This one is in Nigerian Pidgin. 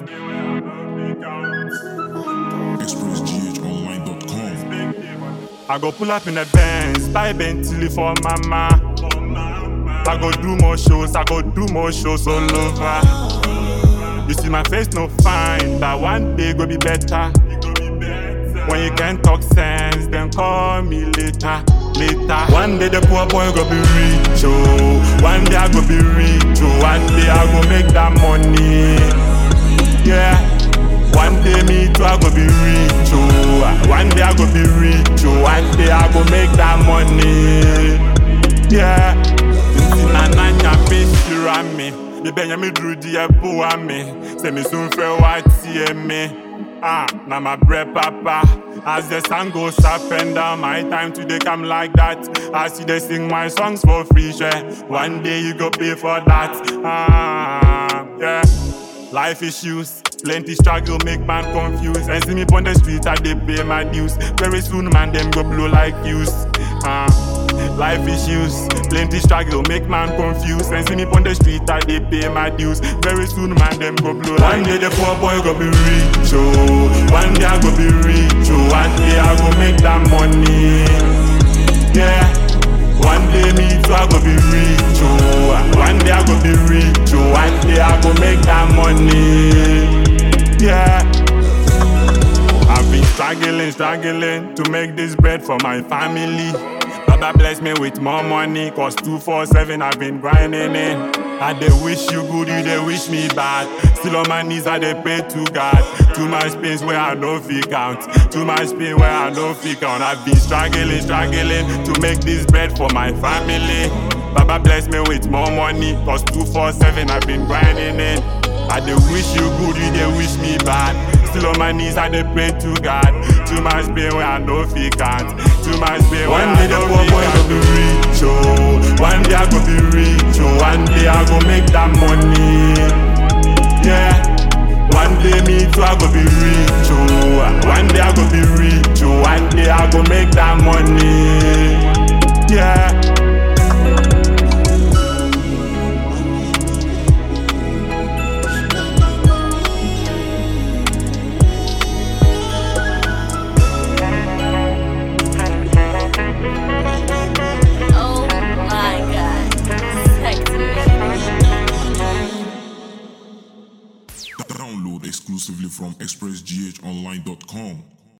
ExpressGHOnline.com. I go pull up in a Benz, buy Bentley for mama. I go do more shows, I go do more shows all over. You see my face no fine, but one day go be better. When you can talk sense, then call me later, later. One day the poor boy go be rich, oh. One day I go be rich, oh. One day I go make that money, yeah. One day me too I go be rich, oh. One day I go be rich, oh. One day I go make that money, yeah. Nti na nanya me shira me, ibenya me duru di epo me. Say me soon fe wa tie me. Ah, now my bread papa. As the sun goes up and down, my time today come like that. I see they sing my songs for free, sure. One day you go pay for that. Ah, yeah. Life issues, plenty struggle make man confused. And see me on the street, I they pay my dues. Very soon, man, them go blow like fuse. Ah. Life issues, plenty struggle, make man confused. And see me on the street, I they pay my dues. Very soon, man, them go blow. One day the poor boy go be rich, oh. One day I go be rich, oh. One day I go make that money, yeah. One day me too I go be rich, oh. One day I go be rich, oh. One day I go make that money, yeah. I've been struggling, struggling to make this bread for my family. Baba bless me with more money, cause 247 I've been grinding in. I they wish you good, you they wish me bad. Still on my knees, I they pray to God. Too much pains where I no fit count. Too much pain where I no fit count. I've been struggling, struggling to make this bread for my family. Baba bless me with more money, cause 247 I've been grinding in. I they wish you good, you they wish me bad. Still on my knees, I they pray to God. Too much pain where I no fit count. Too much pain where One day I the no poor fit boy count. go be rich, oh. One day I go be rich, oh. One day I go make that money, yeah. One day me too I go be rich, oh. One day I go be rich, oh. One day I go make that money, yeah. Oh my god. Sexy. Download exclusively from ExpressGHOnline.com.